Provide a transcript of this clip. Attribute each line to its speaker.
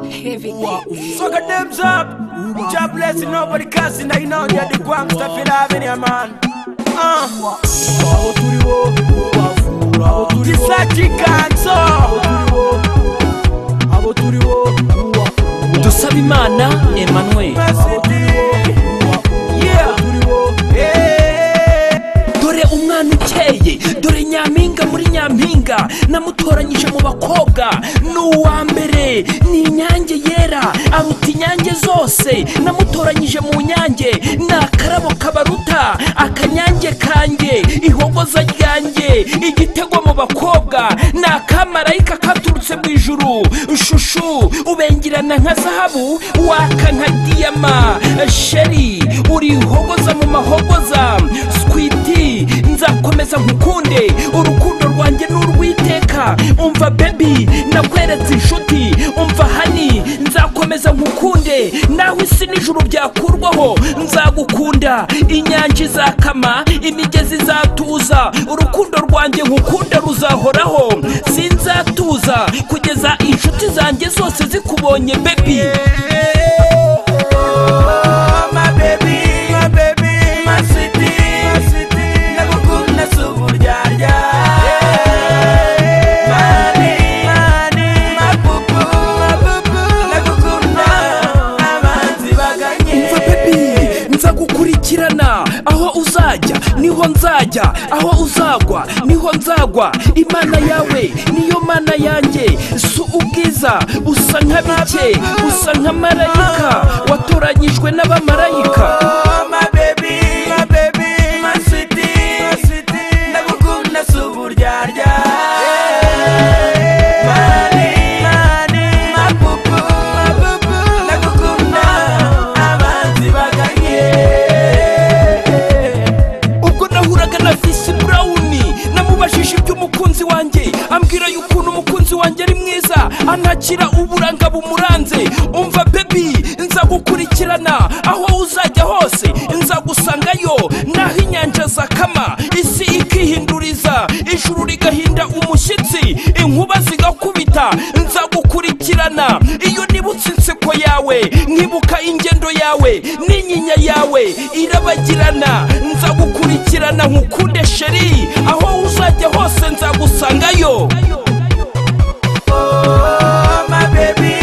Speaker 1: Everything.
Speaker 2: So get them up. Job blessing, nobody cussing. I know you're the guam stuff you love in your man. Uh. Gisagikanzo.
Speaker 3: dusaba imana emmanuel
Speaker 2: Yeah. Hey.
Speaker 3: dore umwana ukeye dore nyampinga muri nyampinga namutoranyije mu bakobwa ni uwa mbere ni inyange yera aruta inyange zose namutoranyije mu nyange ni akarabo kabaruta akanyange kange ihogoza ryange igitego mu bakobwa ni akamarayika katurutse mu ijuru shushu ubengerana nka zahabu waka nka diyama sheri urihogoza mu mahogoza switi nzakomeza nkukunde urukundo rwanjye ni urw'iteka umva bebi nakweretse inshuti umva hani nzakomeza nkukunde nawe isi n'ijuru byakurwaho nzagukunda inyanja izakama imigezi izatuza urukundo rwanjye nkukunda ruzahoraho sinzatuza kugeza inshuti zanjye zose zikubonye bebi
Speaker 2: Oh, my baby, my baby, my city, my city. Nakukunda suburyaja. Mani, mani, mapupu, mapupu. Nakukunda amanzi baganye.
Speaker 3: umva bebi nzagukurikirana aho uzajya niho nzajya aho uzagwa niho nzagwa imana yawe niyo mana yanjye si ubwiza usa nka bike usa nka marayika watoranyijwe n'abamarayika
Speaker 2: Oh, my baby, my baby, my city, my city. Nakukunda suburyaja. Mani, mani, mapupu, mapupu. Nakukunda amanzi baganye.
Speaker 3: ubwo nahuraga na visi burawuni namubajije iby'umukunzi wanjye ambwira y'ukuntu umukunzi wanjye ari mwiza anakira uburanga bumuranze umva bebi nzagukurikirana aho uzajya hose nzagusangayo naho inyanja zakama isi ikihinduriza ijuru rigahinda umushyitsi inkuba zigakubita nzagukurikirana iyo nibutse inseko yawe nkibuka ingendo yawe n'inyinya yawe irabagirana nzagukurikirana nkukunde sheri aho uzajya hose nzagusangayo
Speaker 2: Oh, my baby,